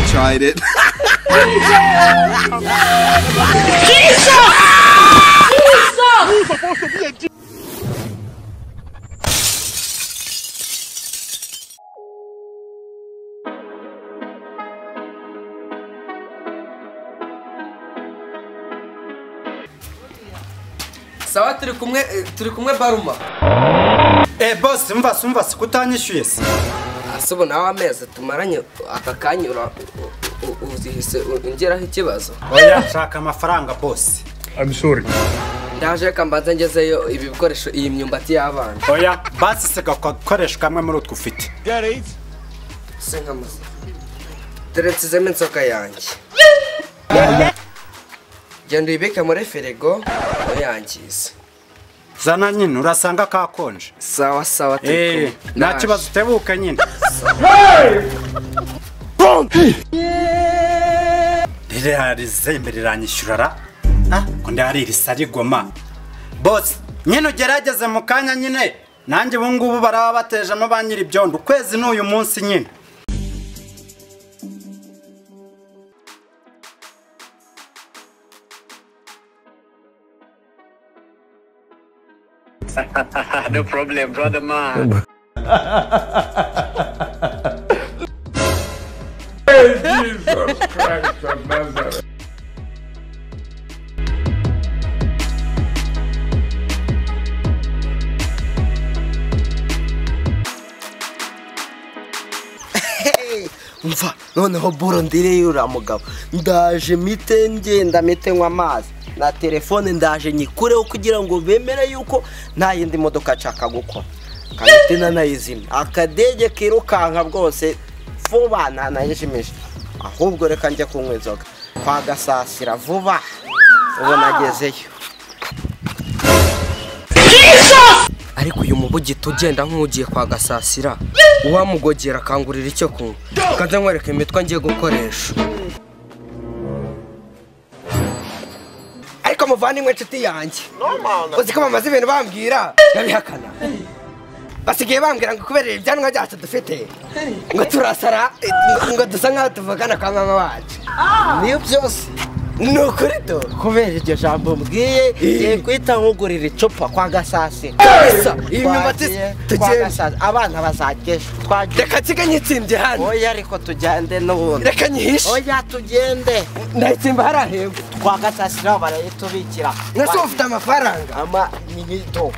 tried it. sawa turi kumwe eh, turi kumwe baruma Eh boss umva se umva se kutanyishyuye se asubu nawe amezi tumaranye aka kanya ura- u- u- uzihise u- ungeraho ikibazo oya nshaka amafaranga boss I'm sorry. ndaje reka mbanze ngezeyo ibi bikoresho iyi myumbati y'abana oya basi siga ako gakoresho kamwe muri utwo ufite se nkamuze teretse izemo inzoka yanjye genda uyibike muri firigo ntuyangize zana nyine urasanga kakonje sawa sawa turi eh kumwe. nta Ndaje. kibazo utebuka nyine ririya rizembe riranyishyura ra Ah, ko ndihari irisa rigoma bosi nyine ugerageze mu kanya nyine nanjye ubu ngubu baraba batejemo ba nyir'ibyondo ukwezi ni uyu munsi nyine no problem, brother man. mva noneho boro ndireye uriya mugabo ndaje mite ngenda mite nywa amazi na telefone ndaje nyikureho kugira ngo bemere yuko nta yindi modoka nshaka gukora kamite nanayizimya akadege kirukanka bwose vuba ntanayijimije ahubwo reka njye kunywa inzoga kwagasasira vuba ubu nagezeyo ariko uyu mubugita ugenda nk'ugiye kwa gasasira uwamugogera akangurira icyo kunywa ukaza nkwereka imitwe ngiye gukoresha ariko muvandimwe inshuti yanjye uzi ko bamaze ibintu bambwira ndabihakana basigaye bambwira ngo kubera ibyanwa byacu dufite ngo turasara ngo- ngo dusa nk'aho tuvugana kwa mama wacu niyo byose ni ukuri do kubera iryo jambo mbwiye ngiye guhita nkugurira icupa kwa gasasi Kabisa, iyi myumbati kwa tugenda gasasi abana bazakesha twagiye reka nsigaye nitsindiye hano oya ariko tugende n'ubundi reka nyihishe oya tugende ndayitsimba hariya hepfo kwa gasasi nabo barayitubikira nase ufite amafaranga ama ni mito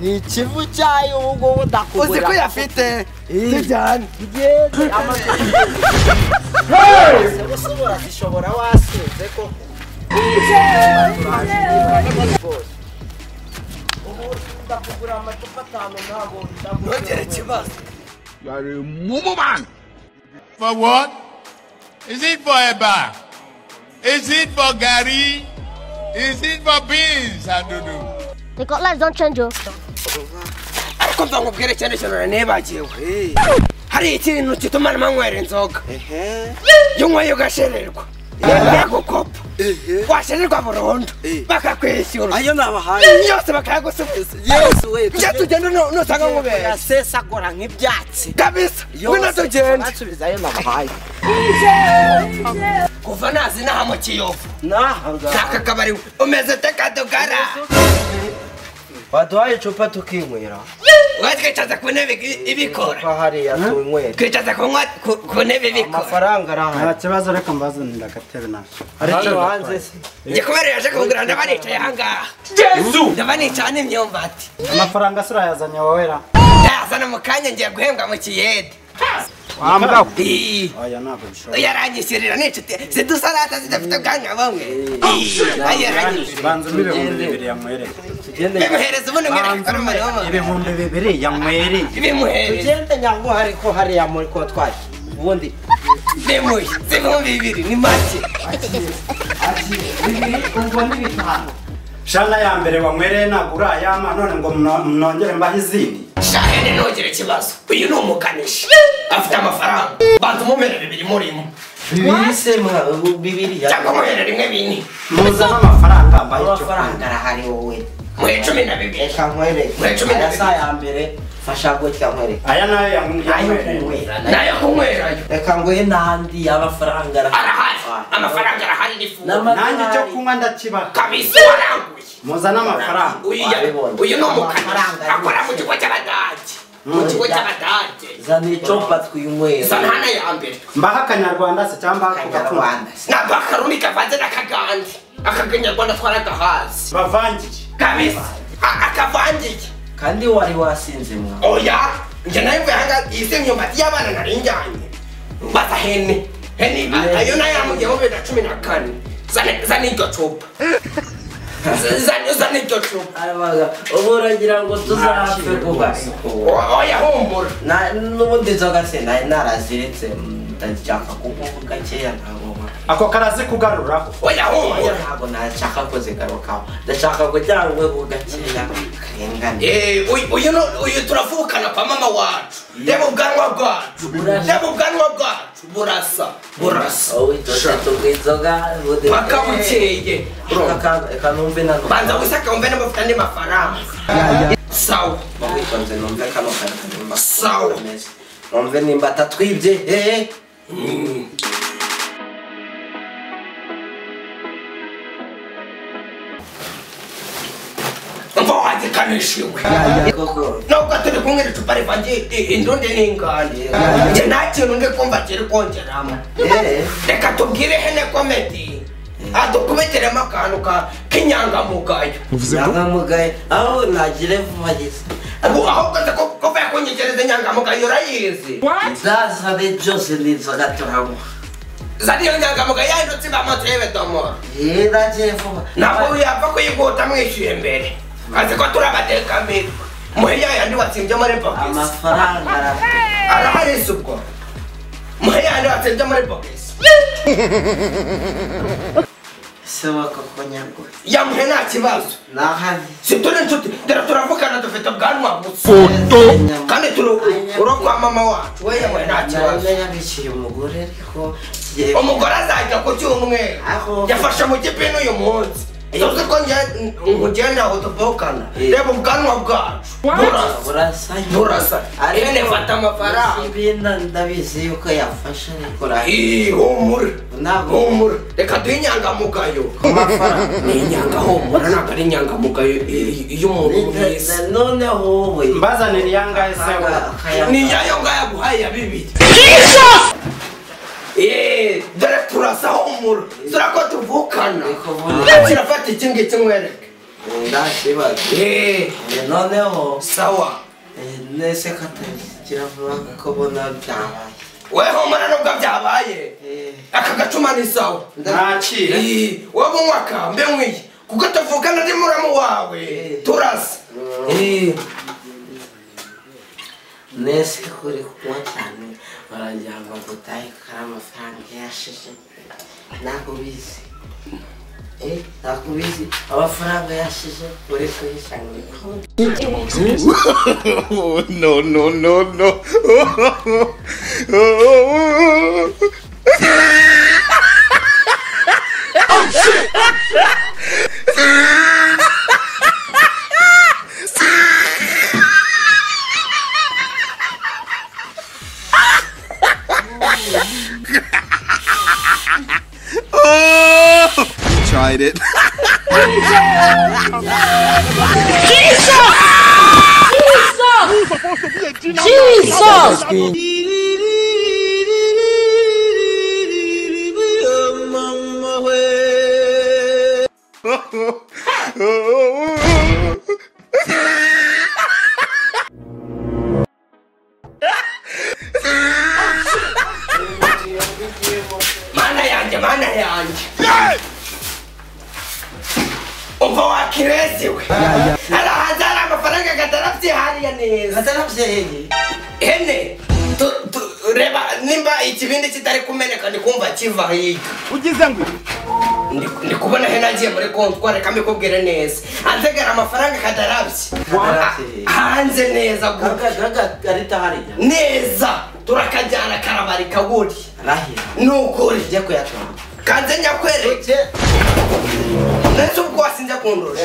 ni ikivu cyayo ubu ngubu ndakugurira uzi ko uyafite tujyane tugende amaguru usubora zishobora wasinze ko ndakugura amacupa atanu ntabwo ntugire ikibazo you are a mumu man. For what? Is it for Eba? Is it for Gary? Is it for beans, Adudu? They got lives, don't change, yo. ariko mva nkubwire cyane cyane uranibagiwe hari ikintu gituma nywera inzoga iyo unyweye ugashererwa baragukopa washererwa burundu bakakwishyura ayo nabahaye yose bakayagusubiza yesu we njye tugenda nu- nusanga nkubera yasesagura nk'ibyatsi kabisa ngwino tugende asubiza ayo nabahaye kuva nazi inaha mu kiyovu naho n'aka kabari umeze ute kadogara waduhaye icupa tukinywera watwicaza ku ntebe ibi- ibikora ko hariya tunywera twicaza ku nkwa- ku- ku ntebe ibikora amafaranga arahari nta kibazo reka mbazanira agatebe nacyo aricyo hanze se njye kubera yaje kugura ndaba nicaye ahangaha yesu ndaba nicaye n'imyumbati amafaranga se urayazanye wowe ra ndayazana mu kanya ngiye guhembwa mu kiyede wambwa Ii, oya ntabwo bishoboka oya aranyishyurira n'inshuti zidusarata zidafite ubwanwa bumwe Ii, oya aranyishyurira banza ibihumbi bibiri yanywereye bimuhereza ubundi mwereke ko ari umuriro w'umuntu. ibihumbi bibiri yanywereye bimuhereza tugende nyangu hari ko hariya muri kotwari ubundi bimuhe z'ibihumbi bibiri ni make ubwo ni bitanu shana ya mbere wanywereye ntabwo urayama none ngo mno- mnongere mbahe izindi shahene ntugire ikibazo uyu ni umukanishi afite amafaranga banza umumerere bibiri muri mu mwasemwa ubu bibiriya cyangwa muhera rimwe bine muzana amafaranga mbahe icyo amafaranga arahari wowe muhe cumi na bibiri reka nkwereke Mwicumi na aya si aya mbere fasha gutya nkwereke aya nayo ayo yamuye kunywera nayo nayo kunywerayo reka nguhe we n'andi y'amafaranga arahari arahari amafaranga arahari nifu nanjye icyo kunywa ndakibaha kabisa waranguye muzane amafaranga uyu ya- uyu ni umukanishi akora mu kigo cy'abadage mu kigo cy'abadage zana icopa twinywera santana ya mbere mbaho akanyarwanda se cyangwa mbaho ako gacupa kanyarwanda ni agakaruni kavanze n'akagandi akakanyarwanda twaragahazi bavangire kabisa A- akavangiye kandi wari wasinze mwa oya njye nayo mvuye ahangaha izi myumbati y'abana nari njyanye mbaza hene hene a- ayo nayo yamugeho bibiri na cumi na kane Zane- zana iryo cupa Z- zana- zana iryo cupa arabaga ubu uragira ngo tuzapfe kuba O- oya humbura Na- n'ubundi inzoga se nari naraziretse mm, ndashaka kunywa gakeya ntabwo nkora ako karazi kugaruraho oya oya humbura ntabwo nashaka kuzigarukaho ndashaka kugira ngo ngo gakeya karengane Eh, uyu- uyu no- uyu turavukana kwa mama wacu reba ubwanwa bwacu reba ubwanwa bwacu burasa burasa wowe itose tugwa inzoga ubundi- paka bukeye Aka- aka numve nano banza wisaka wumve niba ufite andi mafaranga sawa witonze numve kano kantu nimba Sawa. kameze. numve nimba atatwibye hehe mva wazikanishiwe koko nubwo turi kumwe n'icupa rivanze i- indundi n'ingani njye nta kintu ndi kumva kiri kongeramo Eh. reka tubwire hene komedi adukubitiremo akantu ka- k'inyangamugayo nyangamugaye aho nagire vuba gisa ubu ahubwo nzi ko kuva yakunyigereza inyangamugayo urayizi zazane byose n'inzoga turanywa zariyo nyangamugayo yahindutse ibamaso y'ebedomoro yewe nagire vuba ntabwo yapfa kuyiguta mwishyuye mbere azi ko turi abatekamiri muhe ya yandi watsimbye muri bogisi amafaranga arafite arahari se ubwo muhe ya yandi watsimbye muri bogisi se wakoko nyarwa yamuhe nta kibazo nahari si turi inshuti dore turavugana dufite ubwanwa gusa kandi turi uro kwa mama wacu we yamuhe nta kibazo nabiciye umugore ariko yewe umugore azajya ku cyumweru Aho. yafashe mu gipini uyu munsi tuzi ko nkugenda aho tuvukana Eh. reba ubwanwa bwacu burasa burasa nyine. Burasa. Ihene ifata amafaranga. Izi bintu ndabizi yuko yafashe ariko urahita Ih, humura Ntabwo. humura reka duhe inyangamugayo ni inyangahumura ntabwo ari inyangamugayo i- i- y'umuntu mwiza Na- noneho wowe mbazanire iyangahe se we Aka- akaya- ni yayo ngayo aguhaye ya bibiri Eh, dore turasa humura dore ko tuvukana Ndikubona. Reka kirafata iki ngiki mwereke ndakibaza Eh, Eh, noneho sawa eh, nese katagira vuba ko bona byabaye we humura nubwo byabaye Eh, aka gacuma ni sawa nakire Eh, wowe umwaka mbe nkwiye kuko tuvukana ndi muramu wawe turasa Eh. nese ko uri kunywa cyane baragira ngo agutahe ko ari amafaranga yashize nakubizi Eh, nakubizi amafaranga yashize uri kuyisanga no, no, no, no. Tried it. mana yanjye mana yanjye umva wakireziwe arahanze hari amafaranga atarabyihariye neza atarabyeyi hene tu- tu- reba nimba ikibindi kitari kumeneka ndi kumva kiva hirya ugize ngo ndi kubona hene agiye muri kontwari kamikubwire neza anzegara amafaranga kadarabye Kadarabye. hanze neza gutya gaga gaga arita hariya neza turakajyana karabari kaguri arahira ni ukuri ujye kuyatora kanze nyakwere ujye nese ubwo wasinze kundusha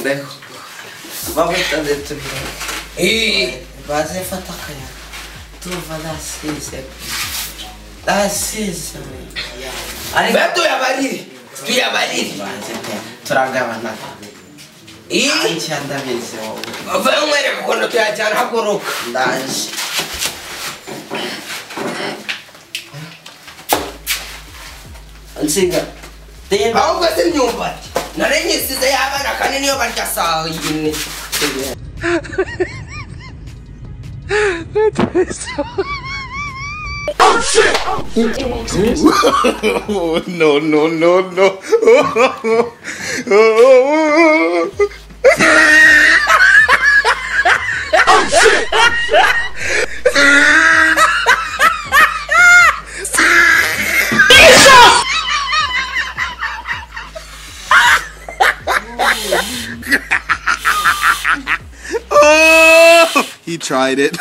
reho bamuta ndetse tubirebe Ih, baze fata akayaga tuva nasize nasize ariko mbe tuyabarire tuyabarire banze pe turagabana Ih, iki ndabizi wowe vayo mwereka ukuntu tuyajyana haguruka ndaje nsiga reba ahubwo se imyumbati narenyisize y'abana kandi niyo barya saa yine Oh, no, no, no, no. Oh, He tried it.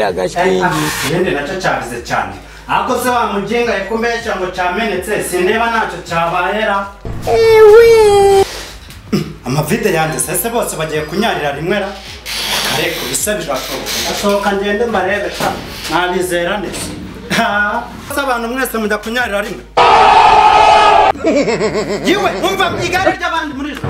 ikindi nacyo cyabize cyane ahubwo se wa muginga yakumbeshya ngo cyamenetse sindeba ntacyo cyabahera amavide yanjye sese bose bagiye kunyarira rimwe ra ariko bisa birashoboka ndasohoka ngende mbarebe ta nabizera neza Ha, se abantu mwese mujya kunyarira rimwe yewe mwumva igare ry'abandi muri ijoro